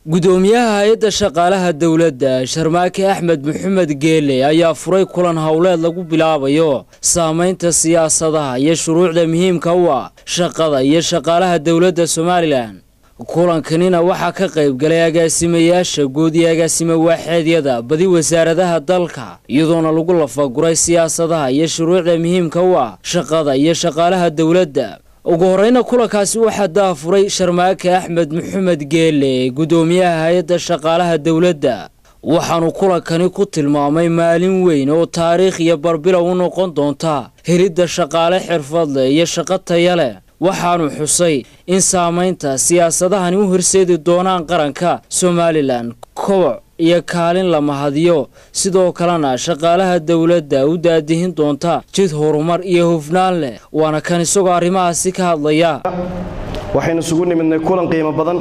gudoomiyaha hay-adda shaqaalaha dowladda sharmaake axmed maxamed geele ayaa furay kulan howleed lagu bilaabayo saamaynta siyaasadaha iyo shuruucda muhiimka u ah shaqada iyo shaqaalaha dowladda somalilan kulankanina waxaa ka qayb galay agaasimayaasha guud iyo agaasime waaxeedyada badi wasaaradaha dalka iyadoona lagu lafaguray siyaasadaha iyo shuruucda muhiimka u ah shaqada iyo shaqaalaha dowladda ugu horeyna kulankaasi waxaa daafuray sharmaake axmed maxamed geele gudoomiyaha hay-adda shaqaalaha dowladda waxaanu kulankani ku tilmaamay maalin weyn oo taariikh iyo barbilow u noqon doonta helidda shaqaale xirfad leh iyo shaqo taya leh waxaanu xusay in saamaynta siyaasadahani u horseedi doonaan qaranka somalilan koboc iyo kaalin la mahadiyo sidoo kalena shaqaalaha dowladda u daadihin doonta jid horumar iyo hufnaan leh waana kan isagoo arrimahaasi ka hadlaya waxaynu isugu nimidnay kulan qiimo badan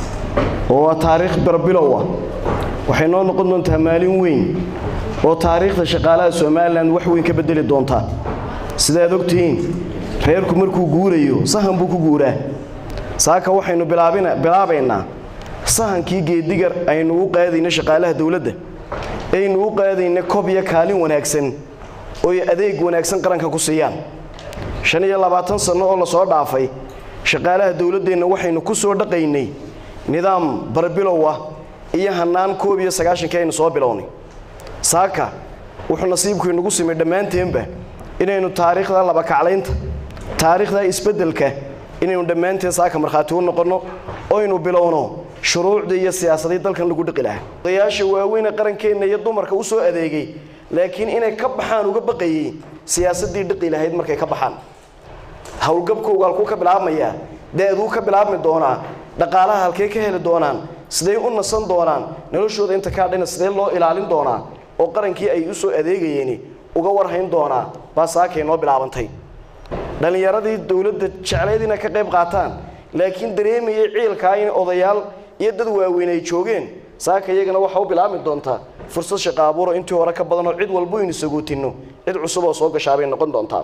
oo waa taariikh barbilow ah waxay noo noqon doontaa maalin weyn oo taariikhda shaqaalaha somalilan wax weyn ka bedeli doontaa sidaad ogtihiin reerku markuu guurayo sahan buu ku guuraa saaka waxaynu bilaabaynaa sahankii geedigar aynu u qaadayna shaqaalaha dowladda aynu u qaadayna kob iyo kaalin wanaagsan oy adeeg wanaagsan qaranka ku siiyaan shan iyo labaatan sanno oo lasoo dhaafay shaqaalaha dowladdeenna waxaynu ku soo dhaqaynay nidaam barbilow ah iyo hannaan koob iyo sagaashankii aynu soo bilownay saaka wuxuu nasiibku inagu simay dhammaanteenba inaynu taariikhda labakaclaynta taariikhda isbeddelka inaynu dhammaanteen saaka markhaati u noqonno oynu bilowno shuruucdii iyo siyaasadii dalkan lagu dhiqi lahaa odayaasha waaweyne qarankeenna iyo dumarka u soo adeegay laakiin inay ka baxaan uga baqayey siyaasadii dhiqi lahayd markay ka baxaan howlgabkowga halkuu ka bilaabmayaa da-duu ka bilaabmi doonaa dhaqaalaha halkee ka heli doonaan siday u nasan doonaan noloshooda inta kaa dhina sidee loo ilaalin doonaa oo qarankii ay u soo adeegayeeni uga warhayn doonaa baa saakay noo bilaabantay dhallinyaradii dowladda jeclayd inay ka qayb qaataan laakiin dareemayay ciilkaa in odayaal iyo dad waaweyn ay joogeen saaka iyagana waxa u bilaabmi doontaa fursad shaqo abuuro intii hore ka badanoo cid walbo aynu sagootinno cid cusub oo soo gashaabay noqon doontaa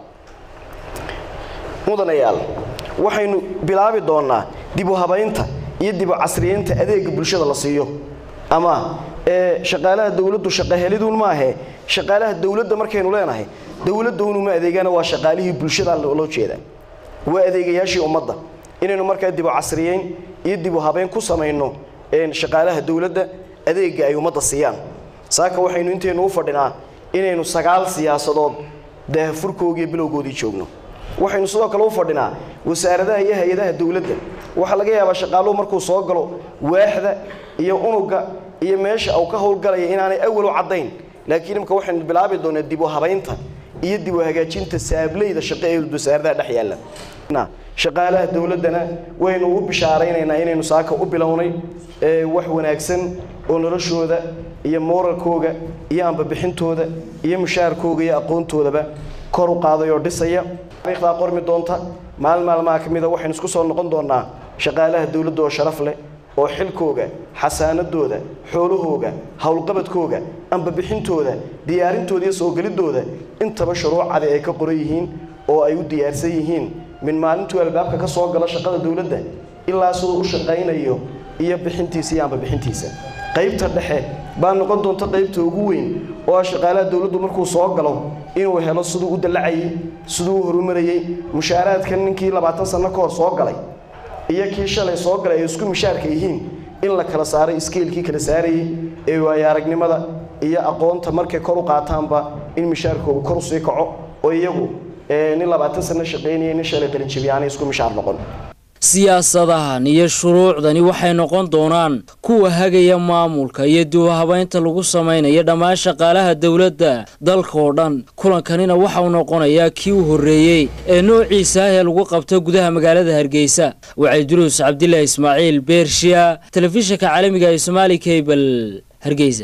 mudanayaal waxaynu bilaabi doonnaa dib u habaynta iyo dib u casriyeynta adeega bulshada la siiyo ama ee shaqaalaha dowladdu shaqaheliduun maahe shaqaalaha dowladda markaynu leenahay dowladdaunuma adeegana waa shaqaalihii bulshada loo jeeda waa adeegayaashii ummadda inaynu markaa dib u casriyeyn iyo dib u habeyn ku samayno shaqaalaha dowladda adeega ay ummadda siiyaan saaka waxaynu intaynu u fadhinaa inaynu sagaal siyaasadood daahafurkoogiiyo bilowgoodii joogno waxaynu sidoo kale u fadhinaa wasaaradaha iyo hay-adaha dowladda waxaa laga yaabaa shaqaaluhu markuu soo galo waaxda iyo unuga iyo meesha uu ka howlgalaya inaanay awal u caddayn laakiin imika waxaynu bilaabi doonaa dib u habaynta iyo dib u hagaajinta saableyda shaqo ee wasaaradaha dhex yaalla shaqaalaha dowladdana waynu u bishaaraynaynaa inaynu saaka u bilownay wax wanaagsan oo noloshooda iyo mooralkooga iyo ambabixintooda iyo mushaharkooga iyo aqoontoodaba kor u qaaday oo dhisaya taariikhdaa qormi doonta maalin maalmaha ka mida waxaynu isku soo noqon doonnaa shaqaalaha dowladda oo sharaf leh oo xilkooga xasaanadooda xoolahooga howlqabadkooga ambabixintooda diyaarintooda iyo soo gelidooda intaba shuruucadi ay ka qoran yihiin oo ay u diyaarsan yihiin min maalintuu albaabka ka soo galo shaqada dowladda ilaa siduu u shaqaynayo iyo bixintiisa iyo ambabixintiisa qaybta dhexe baa noqon doonta qaybta ugu weyn oo ah shaqaalaha dowladdu markuu soo galo inuu helo siduu u dallacayey siduu u horumarayey mushaaraadkan ninkii labaatan sanno ka hor soo galay iyo kii shalay soo galay ay isku mushaarka yihiin in la kala saaray iskeelkii kala saarayey ee waayo aragnimada iyo aqoonta markay kor u qaataanba in mushaarkooga kor usii kaco oo iyagu nin labaatan sanno shaqaynaya nin shalay qalinjabiya aanay isku mushaar noqon siyaasadahan iyo shuruucdani waxay noqon doonaan kuwa hagaya maamulka iyo dib u habaynta lagu samaynayo dhammaan shaqaalaha dowladda dalka oo dhan kulankanina waxauu noqonayaa kii u horreeyey ee noociisa ah ee lagu qabto gudaha magaalada hargeysa wacay duruus cabdilaahi ismaaciil beershiya telefishinka caalamiga ee somaali kabel hargeysa